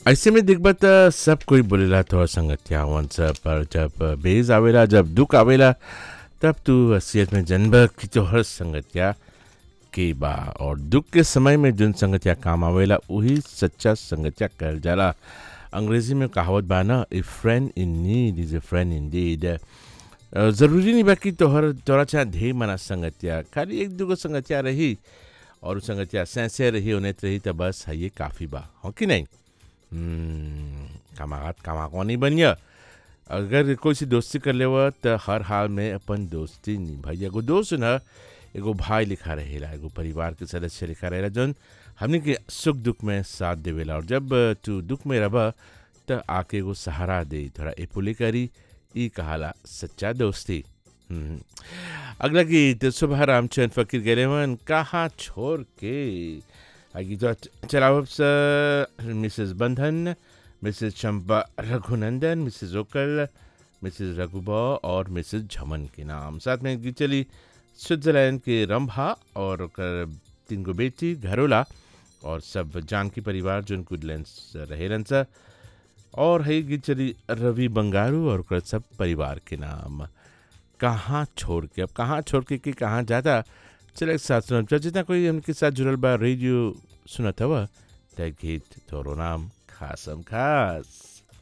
ऐसे में देखबा त सब कोई बोलेला तोहर संगतिया हवन सब पर जब बेज आवेला जब दुख आवेला तब तू हसीयत में जनब कि तोहर संगतिया के बा और दुख के समय में जोन संगतिया काम आवेला वही सच्चा संगतिया कहल जाला अंग्रेजी में कहावत बा ना a friend in need is a friend in deed ज़रूरी नहीं बा कि तोहर तोरा चाहे ढेर मना संगतिया खाली एक दूगो संगतिया रही और उ संगतिया सैसे रही उन्हें रही तो बस है ये काफ़ी बा हो कि नहीं हम्म, कमागत कमाको नहीं बनिया अगर कोई सी दोस्ती कर लेवा तो हर हाल में अपन दोस्ती निभाई एगो दोस्त न एगो भाई लिखा रहेला एगो परिवार के सदस्य लिखा रहेला जौन हमने के सुख दुख में साथ देवेला और जब तू दुख में रह तो आके एगो सहारा दे थोड़ा एपुले करी ई कहाला सच्चा दोस्ती हम्म। अगला गीत सुबह रामचंद फकीर गेलेवन कहाँ छोड़ के आ गीत चलावब से Mrs Bandhan Mrs Champa Raghunandan Mrs Okal Mrs Raghuba और मिसेस झमन के नाम साथ में गीत चली स्विट्जरलैंड के रंभा और ओकर तीन गो बेटी घरोला और सब जानकी परिवार जो गुडलैंड्स रहेलन सा और है गीत चली रवि बंगारू और ओकर सब परिवार के नाम कहाँ छोड़ के अब कहाँ छोड़ के कि कहाँ जाता चल एक साथ सुनब चल जितना कोई उनके साथ जुड़ल बा रेडियो सुनत हवा त गीत तोरो नाम खासम खास